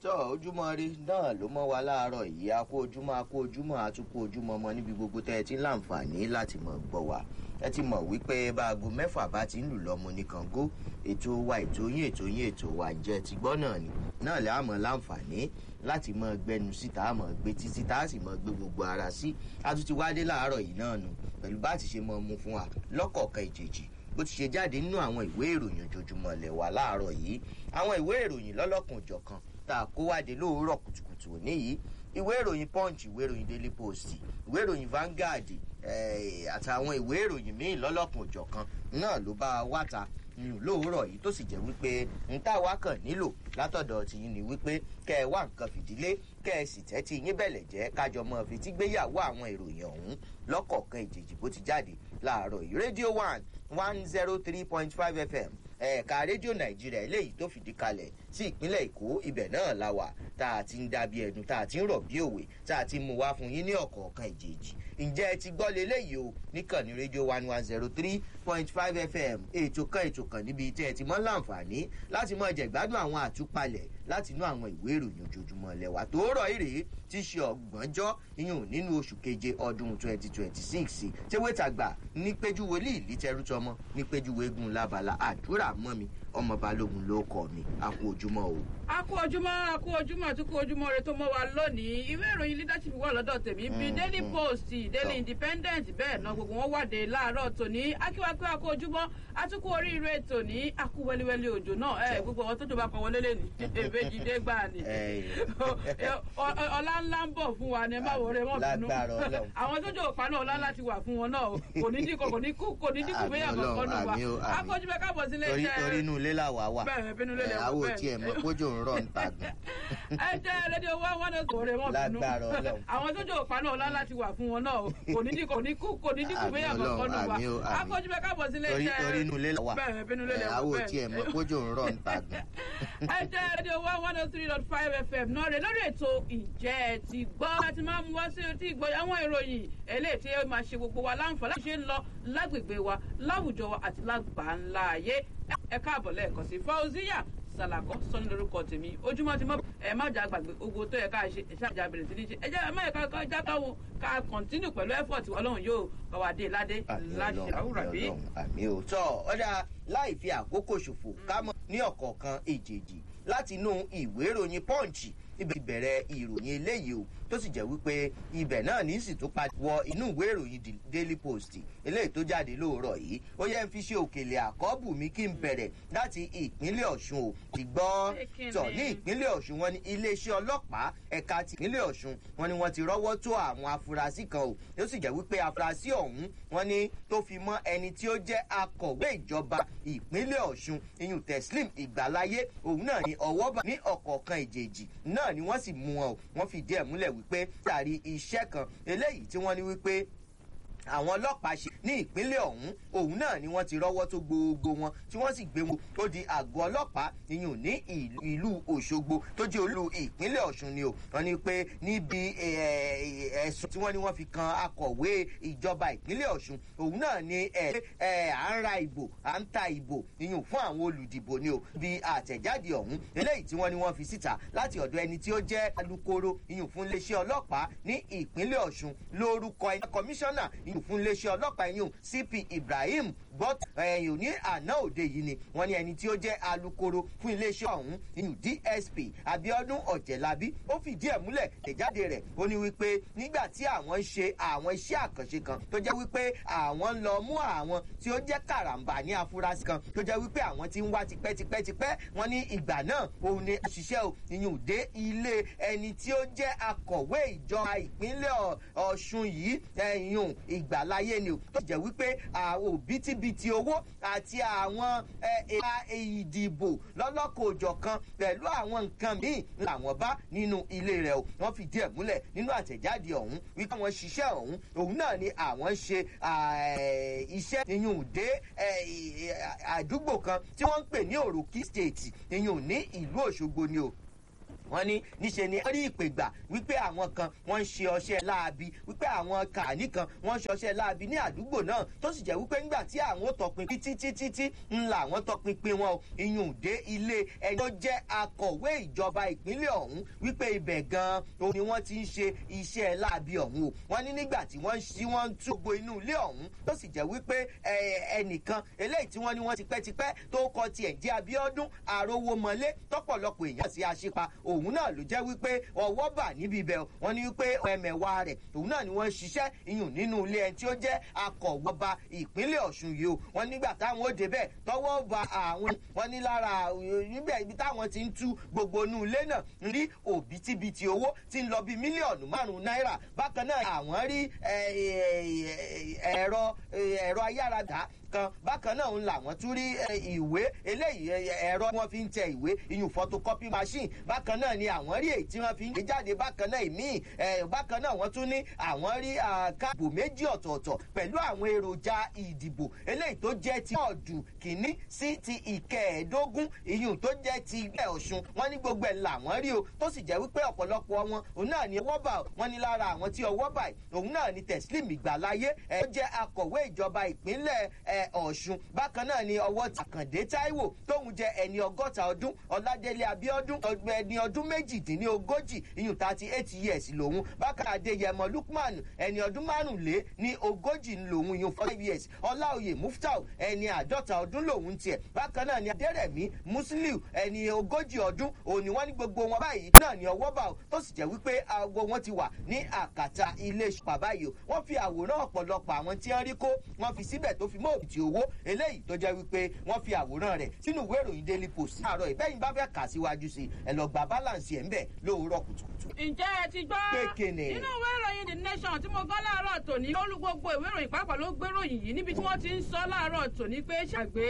tọ́ ojúmọ́ rí náà ló mọ́ wa láàárọ̀ yìí a kó ojúmọ́ a kó ojúmọ́ a tún kó ojúmọ́ mọ́ níbi gbogbo tẹ́ ẹ ti ń láǹfààní láti mọ̀ gbọ́ wa ẹ ti mọ̀ wípé báago mẹ́fà bá ti ń lù lọ́mọ ní kàngó ètò wa ètò yín ètò yín ètò wa ǹjẹ́ ti gbọ́ náà ni náà lẹ́ àmọ́ láǹfààní láti mọ gbẹnu síta àmọ́ gbé títí tá a sì mọ gbé gbogbo ara sí a tún ti wá dé láàárọ̀ yìí náà nù pẹ̀lú bá ti ṣe mọ mu fún wa lọ́kọ̀ọ̀kan ìjèjì bó ti ṣe jáde nínú àwọn ìwé ìròyìn ojoojúmọ́ lẹ̀ wá láàárọ̀ yìí àwọn ìwé ìròyìn lọ́lọ́kan òjọ̀kan tá a kó wáde lóòrọ̀ kùtùkùtù òní yìí ìwé ìròyìn punch ìwé ìròyìn daily post ìwé ìròyìn vanguard àtàwọn ìwé ìròyìn míì lọ́lọ́kan òjọ̀kan náà ló bá wá ta lóòrọ̀ yìí tó sì jẹ́ wípé n tá wa kàn nílò látọ̀dọ̀ tìyín ni wípé kẹ́ ẹ wá nǹkan fìdílé kẹ́ ẹ sì tẹ́tí yín bẹ̀lẹ̀ jẹ́ kájọ mọ́ fetí gbéyàwó àwọn ìròyìn ọ̀hún lọ́kọ̀ọ̀kan ìjèjì bó ti jáde láàárọ̀ yìí rédíò one one zero three point five fm ẹ̀ka rédíò nàìjíríà eléyìí tó fìdí kalẹ̀ sí ìpínlẹ̀ èkó ibẹ̀ náà la wà tá a ti ń dàbí ẹnu tá a ti ń rọ̀ bí òwe tá a ti mú wá fún yín ní ọ̀kọ̀ọ̀kan ìjèjì ǹjẹ́ ẹ ti gbọ́ leléyìí o níkànnì rédíò one one zero three point five fm ètò kan ètò kan níbi tí ẹ ti mọ́ láǹfààní láti mọ jẹ̀gbádùn àwọn àtúpalẹ̀ láti inú àwọn ìwé ìròyìn ojoojúmọ́ lẹ́wà tó rọ̀ ìrè tí ṣe ọgbọ̀njọ́ iyùn nínú oṣù keje ọdún twenty twenty six tewétàgbà ní péjú wòlíì lítẹrútọmọ ní péjú wégun lábala àdúrà mọ́ mi ọmọ balógun ló kọ mi a kú ojúmọ́ o. a kú ojúmọ́ a kú ojúmọ́ àti kú ojúmọ́ rẹ tó mọ́ wa lónìí ìwé ìròyìn leadership wà lọ́dọ̀ tèmi bíi daily post daily independent bẹ́ẹ̀ náà gbogbo wọn wàdé láàárọ̀ tòní akíwákí a kú ojúmọ́ àtúkú oríire tòní a kú wẹ́líwẹ́lí òjò náà ẹ gbogbo wọn tó jọba kan wọlé lẹ́nu èbèjì dé gbà ní. ọlá ńlá ń bọ̀ fún wa ni ẹ má wọlé wọn bínú àwọn tó jọ òpá náà ọlá láti wà fún wọn náà kò ní dínkù kò ní kú kò ní dínkù bẹ́ẹ̀ àkọ́kọ́ nù wa akọ́júbẹ́ káàbọ̀ sílé iṣẹ́ torí inú ilé làwà wà bẹ́ẹ̀ bínú ilé lẹ́wọ̀ àwọn tí ẹ̀ mọ̀ kójò ń rọ̀ ń ta gan. ẹ jẹ́ rédíò wá wọn náà sọ̀rọ̀ wọn bínú lágbára ọlọ́run. àwọn tó jọ òpá náà ọlá láti wà fún wọn náà kò ní dínkù kò ní kú kò ní dínkù bẹ́ẹ̀ àkọ́kọ́ nù wa akọ́júbẹ́ káàbọ̀ sílé iṣẹ́ torí inú ilé làwà bẹ́ẹ̀ bínú ilé lẹ́wọ̀ àwọn tí ẹ̀ mọ̀ kójò ń rọ̀ ń ta gan. ẹ jẹ́ rédíò wá one oh three dot five fm náà rè lórí ètò ìjẹ́ ẹ ti gbọ́ láti máa mú wá sí etí ìgbọ́ àwọn ìròyìn eléyìí tí ó máa ṣe gbogbo wa láǹfààní láti ṣe ń lọ lágbègbè wa láwùjọ wa àti lágbàńlá ayé ẹ káàbọ̀ lẹ́ẹ̀kan sí fauziya sàlàkọ́ sọ́ni lórúkọ tèmi ojúmọ́ ti mọ́ ẹ má jà gbàgbé ogo tó yẹ ká ṣe ẹ ṣáàjà bẹ̀rẹ̀ sí ní ṣe ẹ jẹ́ ẹ má yẹ ká já káwọn ká kọ̀ntínú pẹ̀lú ẹ̀fọ̀tì ọlọ́run yóò bá wa dé ládé láṣẹ àwùrà bí. àmì ò tọ́ ọ̀dà láì fi àkókò ṣòfò ká mọ̀ ní ọ̀kọ̀ọ̀kan èjèèjì láti inú ìwé ìròyìn pọ́ǹchì ibẹ̀ bẹ̀rẹ̀ ìròyìn eléyìí o tó sì jẹ́ wípé ibẹ̀ náà ní sì tó padà wọ inú ìwé ìròyìn daily post eléyìí tó jáde lóòrọ̀ yìí ó yẹ ń fi ṣe òkèlè àkọ́bù mi kí n bẹ̀rẹ̀ láti ìpínlẹ̀ ọ̀ṣun o ti gbọ́ tọ̀ ní ìpínlẹ̀ ọ̀ṣun wọn ni iléeṣẹ́ ọlọ́pàá ẹ̀ka ti ìpínlẹ̀ ọ̀ṣun wọn ni wọ́n ti rọ́wọ́ tó àwọn afurasí kan o tó sì jẹ́ wípé afurasí ọ̀hún wọn ni tó fi mọ́ ẹni tí ó jẹ́ akọ̀wé ìjọba ìpínlẹ̀ ọ̀ṣun iyùn teslim ìgbàláyé òun náà ni ọwọ́ bá ní ọ̀kọ̀ọ̀kan ìjèjì náà ni wọ́n sì mú wọn o wọ́n fìdí ẹ̀ múlẹ̀ wípé tàrí iṣẹ́ kan eléyìí tí wọ́n ní wípé àwọn ọlọ́pàá ṣe ní ìpínlẹ̀ ọ̀hún òun náà ni wọ́n ti rọ́wọ́ tó gbogbo wọn tí wọ́n sì gbé wọn tó di àgọ́ ọlọ́pàá iyùn ní ìlú òṣogbo tó jẹ́ olú ìpínlẹ̀ ọ̀ṣun ni o wọ́n ní pé níbi ẹ̀sùn tí wọ́n ní wọ́n fi kan akọ̀wé ìjọba ìpínlẹ̀ ọ̀ṣun òun náà ni à ń ra ìbò à ń ta ìbò iyùn fún àwọn olùdìbò ni o bí àtẹ̀jáde ọ̀hún eléyìí tí wọ́n ní wọ́n fi síta láti ọ̀dọ̀ ẹni tí ó jẹ́ alukoro iyùn fún iléeṣẹ́ ọlọ́pàá ní ìpínlẹ̀ ọ̀ṣun lórúkọ ẹ̀ kọmíṣánná iyùn fún iléeṣẹ́ ọlọ́pàá iyùn cp ibrahim bọ́t ẹ̀yìn ní àná òde yìí ni wọ́n ní ẹni tí ó jẹ́ alukoro fún iléeṣẹ́ ọ̀hún iyùn dsp abiodun ọ̀jẹ̀lábí ó fìdí ẹ̀ múlẹ̀ ìjáde rẹ̀ ó ní wípé nígbà tí àwọn ń ṣe àwọn iṣẹ́ àkànṣe kan tó jẹ́ wípé àwọn ń lọ mú àwọn tí ó jẹ́ kàràǹbà ní afurasí kan tó jẹ́ wípé àwọn ti ń wá tipẹ́tipẹ́tipẹ́ wọ́n ní ìgbà náà òun ni òṣìṣẹ́ ò iyùn dé ilé ẹni tí ó jẹ́ akọ̀wé ìjọba ìpínlẹ̀ ọ̀ṣun yìí ẹ̀yùn ìgbàláyé ni o tó jẹ́ wípé àwọn òbítíbitì owó àti àwọn ẹ̀ka ìdìbò lọ́lọ́kọ̀ òjọ̀ kan pẹ̀lú àwọn nǹkan míì làwọn bá nínú ilé rẹ̀ o wọ́n fìdí ẹ̀ múlẹ̀ nínú àtẹ̀jáde ọ̀hún wípé àwọn ṣiṣẹ́ ọ̀hún òun náà ni àwọn ń ṣe iṣẹ́ ìyún dé àdúgbò kan tí wọ́n ń pè ní òròkì state ìyún ní ìlú òṣogbo ni o wọ́n ní níṣe ni wọ́n rí ìpè gbà wípé àwọn kan wọ́n ń ṣe ọṣẹ́ láabi wípé àwọn kàní kan wọ́n ń ṣe ọṣẹ́ láabi ní àdúgbò náà tó sì jẹ́ wípé ńgbà tí àwọn tọpinpin títí títí ńlá àwọn tọpinpin wọn o iyùn dé ilé ẹni tó jẹ́ akọ̀wé ìjọba ìpínlẹ̀ ọ̀hún wípé ibẹ̀ gan-an o ni wọ́n ti ń ṣe iṣẹ́ láabi ọ̀hún o wọ́n ní nígbà tí wọ́n ṣí wọ́n ń túgbò inú ilé ọ̀hún tó sì jẹ́ wípé ẹnìkan eléyìí tí wọ́n ní wọ́n ti pẹ́tipẹ́ tó kọ tiẹ̀ jẹ́ abiodun àròwọmọlé tọ́pọ̀lọpọ̀ èèyàn sí aṣípa òun náà ló jẹ́ wípé ọwọ́ bà níbi ibẹ̀ wọ́n ní wípé ẹ̀mẹ̀wá rẹ̀ òun náà ni wọ́n ń ṣiṣẹ́ iyùn nínú ilé ẹni tí ó jẹ́ akọ̀wọ́ba ìpínlẹ̀ ọ̀ṣun yìí o wọ́n nígbà táwọn ó débẹ̀ tọwọ́ ba àwọn wọ́n ní lára níbẹ̀ ibi táwọn ti ń tú gbogbo inú ilé náà ń rí òbítíbitì owó tí ń lọ bíi mílíọ̀nù márùn-ún náírà bákan náà àwọn rí ẹ̀rọ ẹ̀rọ ayáradá kan bákan náà ń làwọn tún rí ìwé eléyìí ẹ̀rọ wọn fi ń tẹ ìwé iyùn photocopy machine bákan náà ni àwọn rí èyí tí wọ́n fi ń gbé jáde bákan náà ìmíì bákan náà wọ́n tún ní àwọn rí káàbò méjì ọ̀tọ̀ọ̀tọ̀ pẹ̀lú àwọn èròjà ìdìbò eléyìí tó jẹ́ ti ọ̀dù kìíní sí ti ìkẹẹ̀ẹ́dógún iyùn tó jẹ́ ti ilẹ̀ ọ̀ṣun wọ́n ní gbogbo ẹ̀ làwọn rí o tó sì jẹ́ wípé ọ̀pọ̀lọpọ̀ wọn òun náà ni ọwọ́ bà wọ́n ní lára àwọn tí ọwọ́ bà òun náà ni teslim ìgbàláyé ẹ̀ tó jẹ́ akọ̀wé ìjọba ìpínlẹ̀ ẹ̀ ọ̀ṣun bákan náà ni ọwọ́ tàkàndé táíwò tóun jẹ ẹni ọgọ́ta ọdún ọládélé abiodun ẹni ọdún méjìdínlógójì iyùn thirty eight years lòun bákan adéyẹmọ lukman ẹni ọdún márùnlé ní ogójì lòun iyùn five years ọláòyè muftau ẹni àádọ́ta ọdún lòun tiẹ̀ bákan náà ni adérẹ̀mí musiliu ẹni ogójì ọdún òní wọn ní gbogbo wọn báyìí náà ní ọwọ́ bá tó sì jẹ́ wípé aago wọn ti wà ní àkàtà ilé ìṣùpá báyìí o wọ́n fi àwòrán ọ̀pọ̀lọpọ̀ àwọn tí wọ́n rí kó wọ́n fi síbẹ̀ tó fi mọ́ òbítì owó eléyìí tó jẹ́ wípé wọ́n fi àwòrán rẹ̀ sínú ìwé ìròyìn daily post àárọ̀ ìbẹ́yìn bá fẹ́ kà síwájú sí ẹ lọ gba balance ẹ̀ ń bẹ̀ lówùúrọ̀ kùtùkùtù. ǹjẹ́ ẹ ti gbọ́ Pékinì. nínú ìwé ìròyìn the nation tí mo gbọ́ láàárọ̀ tòní olú gbogbo ìwé ìròyìn pàápàá ló gbé ròyìn yìí níbi tí wọ́n ti ń sọ láàárọ̀ tòní pé ṣàgbé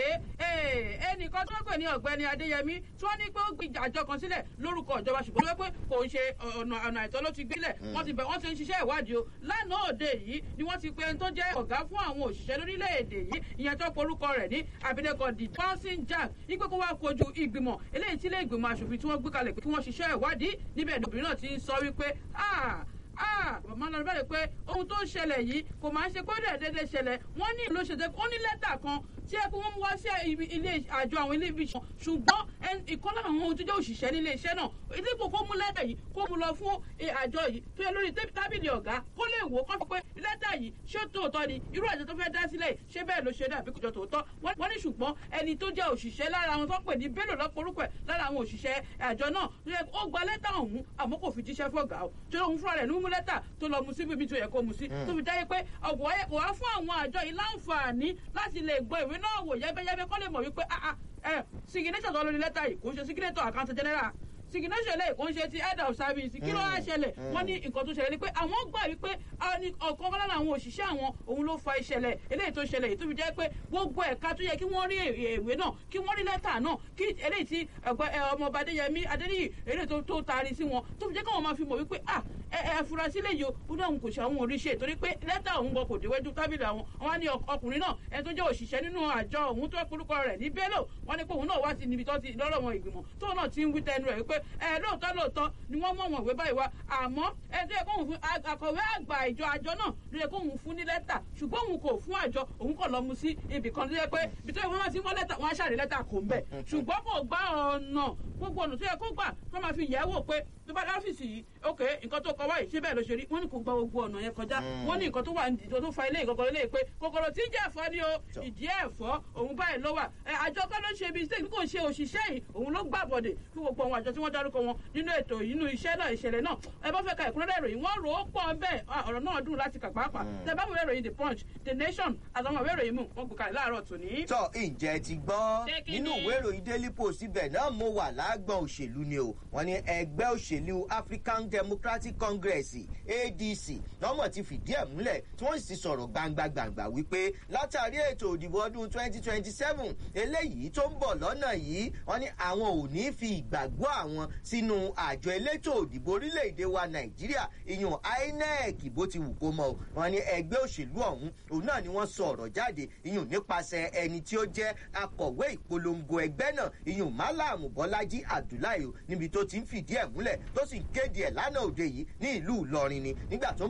ẹnìkan tó pè ní ọ̀gbẹ́ni adéyẹmí tí wọ́n ní pé ó gbé àjọ kan sílẹ̀ lórúkọ ìjọba ṣùgbọ́n wọ́n pé kò ń ṣe ọ̀nà ọ̀nà àìtọ́ ló ti gbélẹ̀ wọ́n ti bẹ̀ wọ́n ti ń ṣiṣẹ́ ìwádìí o lánàá òde yìí ni wọ́n ti pe ẹni tó jẹ́ ọ̀gá fún àwọn òṣìṣẹ́ lórílẹ̀‐èdè yìí ìyẹn tó porúkọ rẹ̀ ní abilékọ di bouncing jack ipe kó wá kojú ìgbìmọ̀ eléyìí tí ilé ìgbìmọ̀ asòfin tí wọ́n gbé kalẹ̀ pé kí wọ́n ṣiṣẹ́ ìwádìí níbẹ̀ ni obìnrin náà ti ń sọ wípé ah ah màmá lọ bẹ̀rẹ̀ pé ohun tó ń ṣẹlẹ̀ yìí kò máa ń ṣe kó dẹ̀ déédéé ṣẹlẹ̀ wọ́n ní ìlú ṣètò ó ní lẹ́tà kan tí ẹ kó wọ́n mú wá sí ilé àjọ àwọn ilé ibi ìṣàn ṣùgbọ́n ìkan lára àwọn ohun tó jẹ́ òṣìṣẹ́ nílé iṣẹ́ náà dípò kó mú lẹ́tà yìí kó mú lọ fún àjọ yìí tó yẹ lórí tábìlì ọ̀gá kó lè wò ó kó fi pé lẹ́tà yìí ṣé tòótọ́ ni irú àjọ tó fẹ́ dá sílẹ̀ ṣé bẹ́ẹ̀ ló ṣe dàbí kòjọ tòótọ́ wọ́n ní ṣùgbọ́n ẹni tó jẹ́ òṣìṣẹ́ lára àwọn tó pè ní bello lọ́pọ̀rúkọ ẹ̀ lára àwọn òṣìṣẹ́ àjọ náà ó gba lẹ́tà ọ̀hún àmọ́ kò fi jíṣẹ́ fọ́gà ó tó lóun fúnra rẹ̀ ní mú lẹ́tà tó lọ mu sí bíbí tó yẹ kó mu sí tó fi jáde pé ọ̀gbọ̀n ẹ̀ kò wá fún àwọn àjọ yìí láǹfààní láti lè gbọ́ ìwé náà wò yẹ́bẹ́yẹ́bẹ́ kọ́ lè mọ̀ wípé signation tó lórí lẹ́tà yìí kò ń ṣe signator account general signation lè kò ń ṣe ti head of service kí ló wá ṣẹlẹ̀ wọ́n ní nǹkan tó ṣẹlẹ̀ ni pé àwọn gbà wípé ọ̀kan lára àwọn òṣìṣẹ́ àwọn òun ló fa ìṣẹ̀lẹ̀ eléyìí tó ṣẹlẹ̀ yìí tó fi jẹ́ pé gbogbo ẹ̀ka tó yẹ kí wọ́n rí ìwé náà kí wọ́n rí lẹ́tà náà kí eléyìí tí ọmọọba adéyẹmí adéníyì eléyìí tó taari sí wọn tó fi jẹ́ káwọn máa fi mọ̀ wípé ah ẹ furasí lè yọ ó dáhùn kò ṣe àwọn oríṣẹ́ torí pé lẹ́tà òun gan kò déwájú tábìlì àwọn wọn ní ọkùnrin náà ẹni tó jẹ́ òṣìṣẹ́ nínú àjọ òun tó porúkọ rẹ̀ ní bello wọn ní pé òun náà wá sí níbi tó ti lọ́rọ̀ wọn ìgbìmọ̀ tó náà ti ń wí tẹnu rẹ̀ wípé ẹ lóòótọ́ lóòótọ́ ni wọ́n mọ̀ wọ́n ìwé báyìí wá àmọ́ ẹ tó yẹ kóhun fún akọ̀wé àgbà ìjọ àjọ náà ló yẹ kóhun fún ní lẹ́tà ṣùgbọ́n òun kò fún àjọ òun kò lọ mu sí ibì kan tó yẹ pé ibi tó yẹ kó máa ti mọ́ lẹ́tà wọ́n á ṣàrí lẹ́tà kò ń bẹ̀ ṣùgbọ́n kò gbá ọ̀nà gbogbo ọ̀nà tó yẹ kó gbà tó máa fi yẹ̀ wò pé tó bá dá ọ́fíìsì yìí ok nǹkan tó kọ wáyé ṣé bẹ́ẹ̀ ló ṣe rí wọ́n ní kò gba gbogbo ọ̀nà yẹn kọjá wọ́n ní nǹkan tó wà nídìí tó fa ilé ìkọ̀kọ̀ ilé pé kòkòrò tí ń jẹ́ ẹ̀fọ́ ni o ìdí ẹ̀fọ́ òun báyìí ló wà àjọ kan ló ṣe ibi tí kò ṣe òṣìṣẹ́ yìí òun ló gbà bọ̀dẹ̀ fún gbogbo àwọn àjọ tí wọ́n dárúkọ wọn nínú ètò inú iṣẹ́ náà ìṣẹ̀lẹ̀ náà ẹ bá fẹ́ ka ìkúnlẹ̀ ìròyìn wọ́n rò ó pọ̀ bẹ́ẹ̀ ọ̀rọ̀ náà dùn láti kà pàápàá tẹ bá wọ ìròyìn the punch the nation àtàwọn ìwé ìròyìn mú wọn kò kàlẹ́ láàárọ̀ tòní. tọ ǹjẹ́ ti gbọ́ nínú ìwé ìròyìn daily post ibẹ̀ náà mo wà lágbọ̀n òṣèlú ni o wọ́n ní ẹgbẹ́ òṣèlú african democratic congress adc lọ́mọ̀ ti fìdí ẹ̀ múlẹ̀ tí wọ́n sì sọ̀rọ̀ gbangba gbangba wípé látàrí ètò òdìbò ọdún twenty twenty seven eléyìí tó ń bọ̀ lọ́nà yìí wọ́n ní àwọn ò ní fi ìgbàgbọ́ àwọn wọn sínú àjọ elétò òdìbò orílẹ̀-èdè wa nàìjíríà ìyún inec bó ti wù kó mọ o wọn ní ẹgbẹ́ òṣèlú ọ̀hún òun náà ni wọ́n sọ ọ̀rọ̀ jáde ìyún nípasẹ̀ ẹni tí ó jẹ́ akọ̀wé ìpolongo ẹgbẹ́ náà ìyún málàmù bọ́lájí abdullahi níbi tó ti ń fìdí ẹ̀ múlẹ̀ tó sì ń kéde ẹ̀ lánàá òde yìí ní ìlú ìlọrin ni nígbà tó ń